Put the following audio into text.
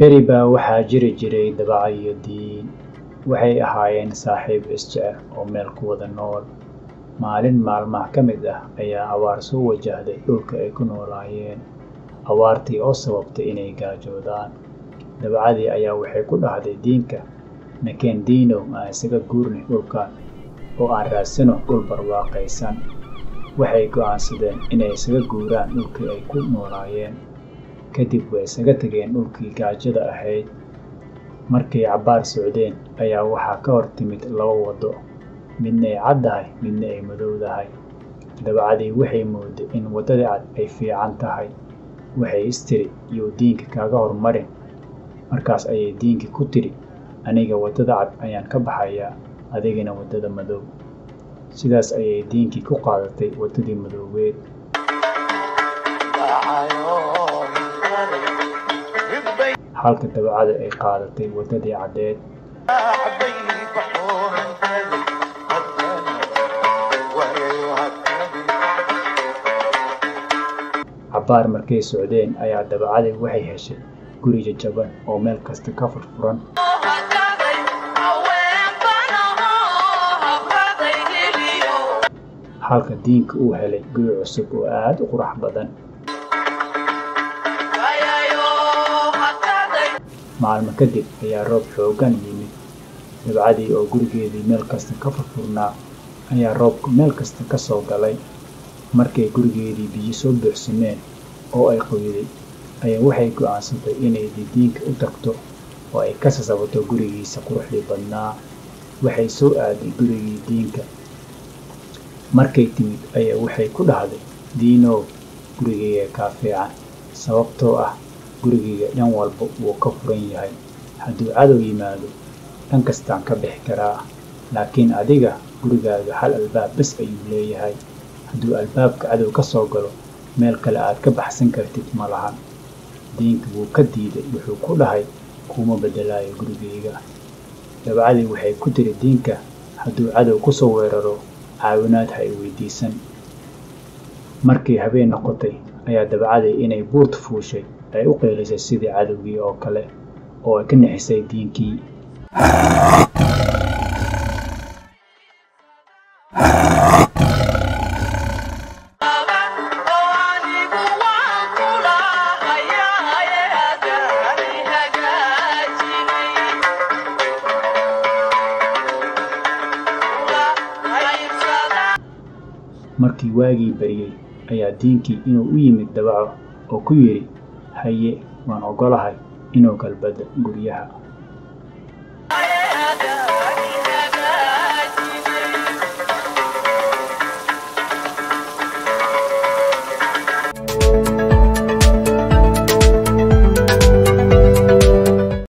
beri baa waxaa jiri jiray dabaca iyo diin waxay ahaayeen saaxiib isjecel oo meel ku wada nool maalin maalmaha ka mid ah ayaa abaar soo wajahday dhulka ay ku noolaayeen abaartii oo sababtay inay gaajoodaan dabacadii ayaa waxay ku dhahday diinka nakeen diinow aan isaga guurnay dhulkan oo aan raadsano dhul barwaaqaysan waxay go'aansadeen inay isaga guuraan dhulkii ay ku noolaayeen kadib way isaga tegeen dhulkii gaajada ahayd markay cabbaar socdeen ayaa waxaa ka hor timid laba waddo midna ay caddahay midna ay madowdahay dabacadii waxay mooday in waddadii cad ay fiican tahay waxay istiri iyou diinka kaaga hormarin markaas ayay diinkii ku tidhi aniga waddada cad ayaan ka baxayaa adigina waddada madow sidaas ayay diinkii ku qaadatay waddadii madoobeed halka dabacada ay qaadatay waddadii caddeed cabbaar markay socdeen ayaa dabacadii waxay heshay guri jajaban oo meel kasta ka furfuran halka diinka uu helay guri cusub oo aad u qurux badan maalmo kadib ayaa roob xooggan yimid dabcadii oo gurigeedii meel kasta ka furfurnaa ayaa roobku meel kasta ka soo galay markay gurigeedii biyo soo buuxsameen oo ay qoyday ayaa waxay go'aansatay inay didiinka u tagto oo ay ka sasabato gurigiisa quruxdii badnaa waxay soo aaday gurigii diinka markay timid ayaa waxay ku dhahday diinow gurigayga kaa fiican sababtoo ah gurigayga dhan walba wuu ka furan yahay hadduu cadow yimaado dhan kastaan ka bixi karaa laakiin adiga gurigaaga hal albaab bes ayuu leeyahay hadduu albaabka cadow ka soo galo meel kale aad ka baxsan kartid ma lahan diinka wuu ka diiday wuxuu ku dhahay kuuma beddelaayo gurigayga dabcadii waxay ku tiri diinka hadduu cadow ku soo weeraro caawinaad ha i weydiisan markii habeen noqotay ayaa dabcadii inay buurta fuushay ay u qeylisay sidii cadowgii oo kale oo ay ka nixisay diinkii markii waagii baryey ayaa diinkii inuu u yimid dabaco oo ku yidhi haye waan oggolahay inuu galbada guryaha